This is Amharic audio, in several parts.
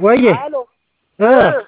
ወዬ አሎ እ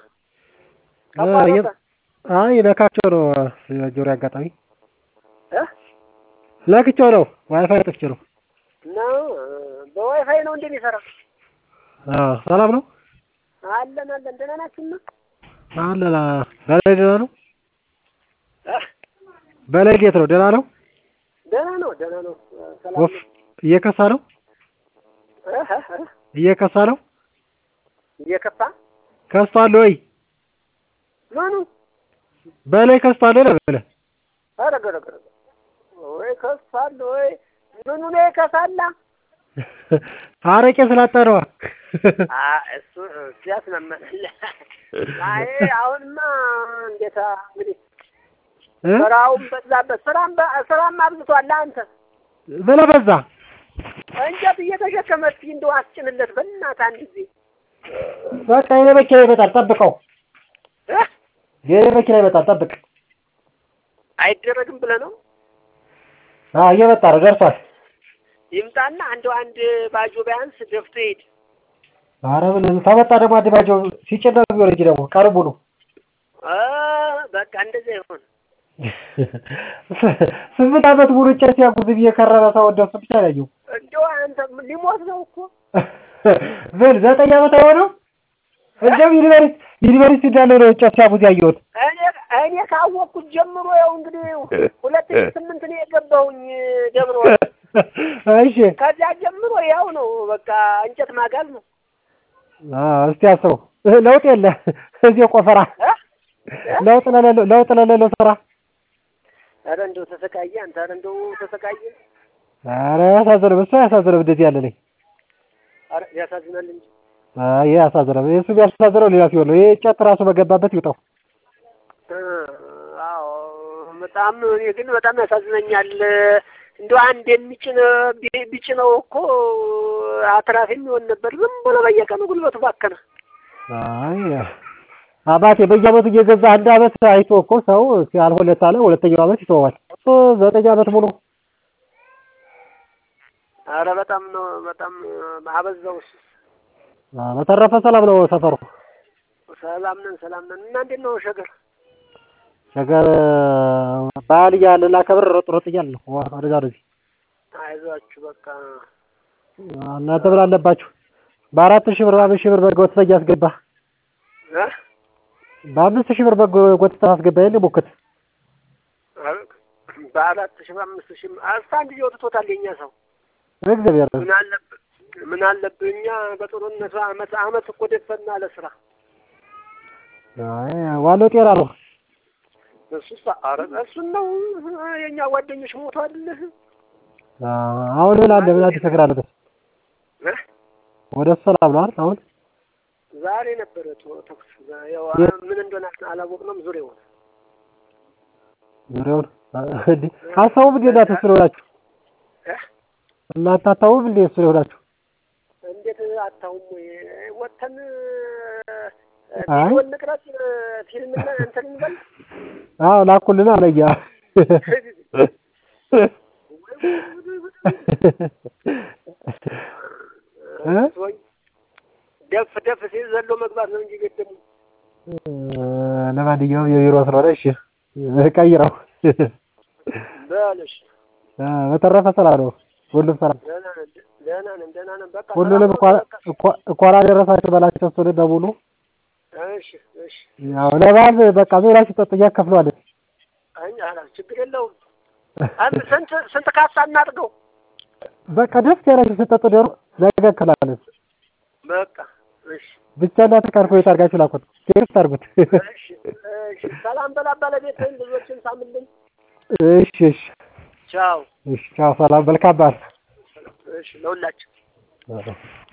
ተቋረጠ አይ ነካቸው ነው ጆሮ አጋጣሚ እ ነክቼው ነው ዋይፋይ ጠፍቼ ነው። ነው በዋይፋይ ነው እንደሚሰራ አዎ ሰላም ነው አለን አለን ደህና ናችሁና አለና በላይ ደህና ነው እ በላይ እንዴት ነው ደህና ነው ደህና ነው ደህና ነው ሰላም ወፍ እየከሳ ነው እ እ እ እየከሳ ነው እየከፋ ከስቷል ወይ ምኑ በላይ ከስቷል ወይ በለ ኧረ ገረ ገረ ወይ ከሳል ወይ ምኑ ነው ይከሳላ አረቄ ስላጣ ነዋ አ እሱ ሲያስመመል አይ አሁንማ እንዴታ እንግዲህ እ ስራውም በዛበት ስራም በ- ስራም አብዝቷል አንተ ምን በዛ እንጨት እየተሸከመ እስኪ እንደው አስጭንለት በእናትህ አንድ ጊዜ በቃ የኔ መኪና ይመጣል ጠብቀው እ የኔ መኪና ይመጣል ጠብቅ አይደረግም ብለህ ነው አዎ እየመጣ ነው ደርሷል ይምጣና እንደው አንድ ባጆ ቢያንስ ደፍቶ ይሄድ ኧረ ምን ተመጣ ደግሞ አንድ ባጆ ሲጭን ነው የሚሆን እንጂ ደግሞ ቀኑ ሙሉ እ በቃ እንደዚያ ይሆን ስምንት ዓመት ሙሉ እንጨት ሲያጉዝ ብዬ ከረረ ሰው እንደሱ ብቻ ነው ያየው እንደው አንተ ሊሞት ነው እኮ ምን ዘጠኝ ዓመት አይሆነው እንደውም ዩኒቨርሲቲ ዩኒቨርሲቲ እንዳለ ነው እንጨት ሲያጉዝ ያየሁት እኔ እኔ ካወቅኩት ጀምሮ ያው እንግዲህ ሁለት ሺህ ስምንት ነው የገባሁኝ ደብረ ወርቅ እሺ ከዚያ ጀምሮ ያው ነው በቃ እንጨት ማጋዝ ነው አዎ እስቲ አስበው ለውጥ የለ እዚህ ቆፈራ እ? ለውጥ ለሌለው ለውጥ ለሌለው ስራ ኧረ እንደው ተሰቃየ አንተ ኧረ እንደው ተሰቃየ ኧረ ያሳዝንም እሱ አያሳዝንም እንደዚህ ያለ ላይ ኧረ ያሳዝናል እንጂ አይ ይሄ ያሳዝናል እሱ ቢያሳዝነው ሌላ ሲሆን ነው ይሄ እንጨት ራሱ በገባበት ይውጣው እ አዎ በጣም እኔ ግን በጣም ያሳዝነኛል እንደው አንድ የሚጭን ቢ- ቢጭነው እኮ አትራፊ የሚሆን ነበር ዝም ብሎ በየቀኑ ጉልበቱ ባከነ አይ አባቴ በየዓመቱ እየገዛ አንድ ዓመት አይቶ እኮ ሰው ሲያልሆለት አለ ሁለተኛው ዓመት ይተወዋል እሱ ዘጠኝ ዓመት ሙሉ ኧረ በጣም ነው በጣም አበዛው እሱስ አ፣ በተረፈ ሰላም ነው ሰፈሩ ሰላም ነን ሰላም ነን እና እንዴት ነው ሸገር ሸገር በዓል እያለ ላከብር ሮጥ ሮጥ እያልን ነው ዋ- ወደዛ ወደዚህ አይዟችሁ በቃ እናንተ ምን አለባችሁ በአራት ሺህ ብር በአምስት ሺህ ብር በግ ወጥተህ እያስገባ እ በአምስት ሺህ ብር በግ ወጥተህ አስገባ የለ ሞክት ኧረ በአራት ሺህ በአምስት ሺህ እስከ አንድ ጊዜ ወጥቶታል የኛ ሰው እግዚአብሔር ምን አለብህ ምን አለብህ እኛ በጥሩነቱ አመት አመት እኮ ደፈና ለስራ አይ ዋናው ጤና ነው እሱስ ኧረ እሱን ነው የኛ ጓደኞች ሞቷል አ፣ አሁን ምን አለ ምን አዲስ ነገር አለ እ ወደ እሱ ሰላም ነው አይደል አሁን ዛሬ ነበረ ቶ- ተኩስ ያው የት? ምን እንደሆነ አላወቅንም ዙሪያውን ዙሪያውን እንዴ አታውም እንዴ እናንተ እሱ ነው ሆናችሁ እ እናንተ አታውም እንዴ እሱ ነው ሆናችሁ እንዴት አታውም ወይ ወተን አይ። ቪዲዮ እንቅረጽ ፊልም እና እንትን እንበል አዎ ላኩልን አለያ እ? ወይ ደፍ ደፍ ሲል ዘሎ መግባት ነው እንጂ ገደሙ ለማንኛውም የቢሮ ስለሆነ እሺ ቀይረው በልሽ አ፣ በተረፈ ሰላም ነው ሁሉም ሰላም ደህና ነን ደህና ነን ደህና ነን በቃ ሁሉንም ሰላም እንኳን ነው በቃ። እንኳን- እንኳን አደረሳችሁ በላቸው እሱን በሙሉ እሺ እሺ ያው ለበዓል በቃ ዞላ ሲጠጡ እያከፍለዋለን አይ ኧረ ችግር የለውም አንድ ስንት ስንት ካሳ እናድርገው በቃ ደስ ያላችሁ ስጠጡ ደሮ ነገ እንከፍላለን በቃ እሺ ብቻ እናንተ ካልኩሌት አድርጋችሁ ላኩት ቴክስት አድርጉት እሺ እሺ ሰላም በላ ባለቤትህን ልጆችን ሳምልኝ እሺ እሺ ቻው እሺ ቻው ሰላም መልካም በዓል እሺ ለሁላችን